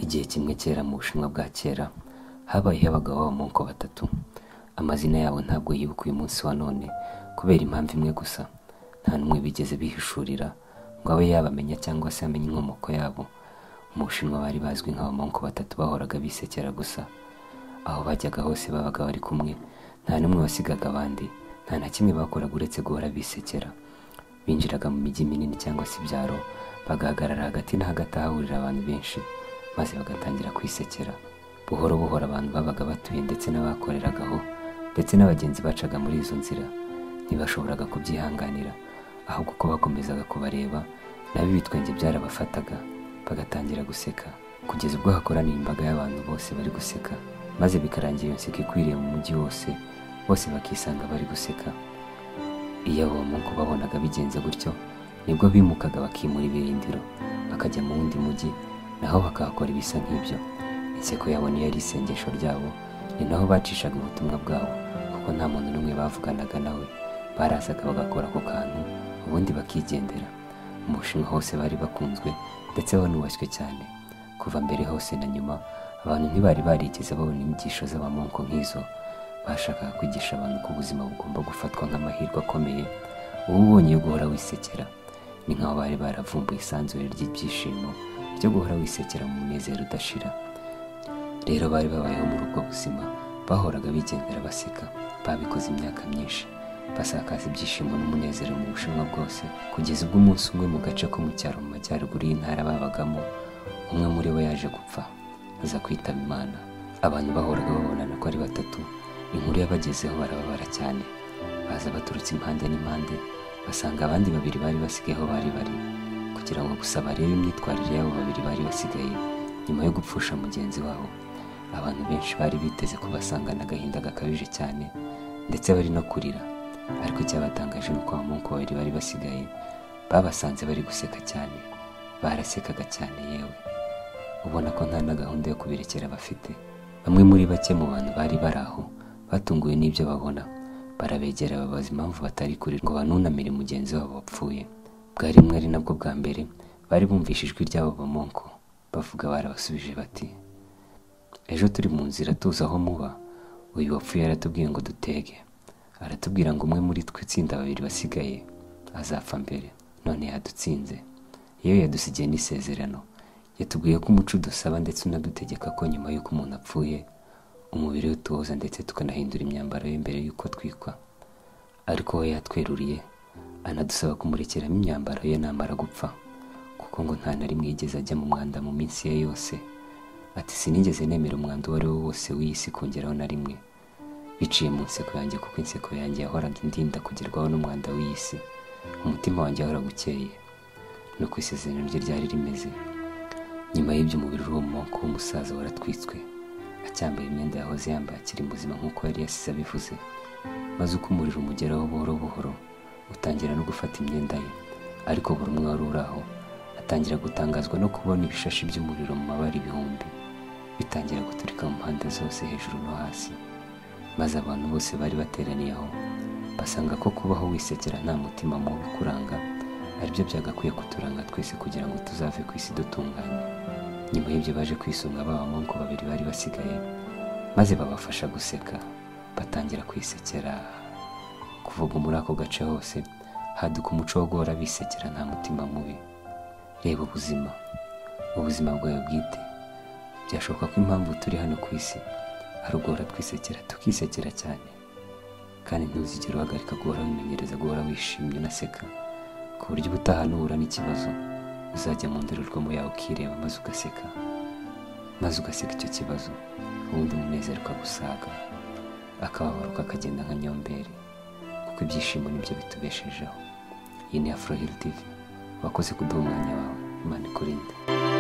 Igihe kimwe kera mu Bushinwa bwa kera habayeho abagabo b'abamoko batatu, amazina yabo ntabwo yibukwa uyu munsi wa none kubera impamvu imwe gusa, nta n'umwe bigeze bihishurira ngo abe yabamenya cyangwa se amenye inkomoko yabo. Mu Bushinwa bari bazwi nk'abamoko batatu bahoraga bisekera gusa, aho bajyaga hose babaga bari kumwe, nta n'umwe wasigaga abandi, nta na kimwe bakoraga uretse guhora bisekera. Binjiraga mu mijyi minini cyangwa se ibyaro, bagahagarara hagati na hagati ahahurira abantu benshi, maze bagatangira kwisekera. Buhoro buhoro abantu babaga batuye ndetse n'abakoreraga aho, ndetse n'abagenzi bacaga muri izo nzira, ntibashoboraga kubyihanganira, ahubwo uko bakomezaga kubareba, na bo ibitwenge byarabafataga, bagatangira guseka, kugeza ubwo hakoraniye imbaga y'abantu bose bari guseka, maze bikarangira iyo nseko ikwiriye mu mujyi wose, bose bakisanga bari guseka. Iyo abo bamungu babonaga bigenze gutyo, nibwo bimukaga bakimura ibirindiro, bakajya mu wundi mujyi, naho bakahakora ibisa nk'ibyo. Inseko yabo niyo yari isengesho ryabo, ni naho bacishaga ubutumwa bwabo, kuko nta muntu n'umwe bavuganaga nawe. Barazaga bagakora ako kantu, ubundi bakigendera. Mu Bushinwa hose bari bakunzwe, ndetse banubashywe cyane. Kuva mbere hose na nyuma, abantu ntibari barigeze babona inyigisho z'abamonko nk'izo. Bashakaga kwigisha abantu ko ubuzima bugomba gufatwa nk'amahirwe akomeye, uba ubonye yo guhora wisekera. Ni nk'aho bari baravumbuye isanzure ry'ibyishimo ryo guhora wisekera mu munezero udashira. Rero bari babayeho muri ubwo buzima, bahoraga bigendera baseka, babikoze imyaka myinshi, basakaza ibyishimo n'umunezero mu Bushinwa bwose, kugeza ubwo umunsi umwe mu gace ko mu cyaro mu majyaruguru y'intara babagamo, umwe muri bo yaje gupfa, aza kwitaba Imana. Abantu bahoraga babonana ko ari batatu, inkuru yabagezeho barababara cyane, baza baturutse impande n'impande, basanga abandi babiri bari basigaye aho bari bari, kugira ngo gusa barebe imyitwarire y'abo babiri bari basigaye, nyuma yo gupfusha mugenzi wabo. Abantu benshi bari biteze kubasangana agahinda gakabije cyane, ndetse bari no kurira, ariko icyabatangaje ni uko abamungu babiri bari basigaye, babasanze bari guseka cyane, barasekaga cyane yewe, ubona ko nta na gahunda yo kubirekera bafite. Bamwe muri bake mu bantu bari bari aho, batunguwe n'ibyo babona, barabegera babaza impamvu batari kuri ngo banunamire mugenzi wabo wapfuye. Bwari rimwe ari nabwo bwa mbere, bari bumvishe ijwi ry'abo bamonko, bavuga barabasubije bati, ejo turi mu nzira tuza aho muba, uyu wapfuye aratubwiye ngo dutege, aratubwira ngo umwe muri twe itsinda babiri basigaye, azapfa mbere, none yadutsinze. Iyo yadusigiye n'isezerano, yatubwiye ko umuco udusaba ndetse unadutegeka ko nyuma y'uko umuntu apfuye, umubiri we tuwoza ndetse tukanahindura imyambaro ye mbere y'uko twikwa. Ariko we yatweruriye, anadusaba kumurekeramo imyambaro ye namara gupfa, kuko ngo nta na rimwe yigeze ajya mu mwanda mu minsi ye yose. Ati sinigeze nemera umwanda uwo ari wo wose w'iyi si kongeraho na rimwe, biciye mu nseko yanjye kuko inseko yanjye yahoraga indinda kugerwaho n'umwanda w'iyi si, umutima wanjye wahoraga ukeye, nuko isezerano rye ryari rimeze. Nyuma y'ibyo umubiri w'uwo moko w'umusaza waratwitswe, acyambaye imyenda yahoze yambaye akiri muzima nk'uko yari yasize abivuze, maze uko umuriro umugeraho buhoro buhoro, utangira no gufata imyenda ye, ariko buri umwe wari uri aho, atangira gutangazwa no kubona ibishashi by'umuriro mu mabara ibihumbi, bitangira guturika mu mpande zose hejuru no hasi, maze abantu bose bari bateraniye aho, basanga ko kubaho wisekera nta mutima mubi ukuranga, aribyo byagakwiye kuturanga twese kugira ngo tuzave ku isi dutunganye. Nyuma y'ibyo baje kwisunga ba bamonko babiri bari basigaye, maze babafasha guseka, batangira kwisekera. Kuva ubwo muri ako gace hose, haduka umuco wo guhora bisekera nta mutima mubi. Reba ubuzima, ubuzima bwawe bwite. Byashoboka ko impamvu turi hano ku isi, ari uguhora twisekera, tukisekera cyane. Kandi ntuzigere uhagarika guhora wimenyereza guhora wishimye unaseka, ku buryo ubutaha nuhura n'ikibazo, uzajya mu ndorerwamo yawe ukireba maze ugaseka, maze ugaseka icyo kibazo, ubundi umunezero ukagusaga, akababaro kakagenda nka nyomberi, kuko ibyishimo nibyo bitubeshejeho. Iyi ni Afro Hill TV, wakoze kuduha umwanya wawe, Imana ikurinde.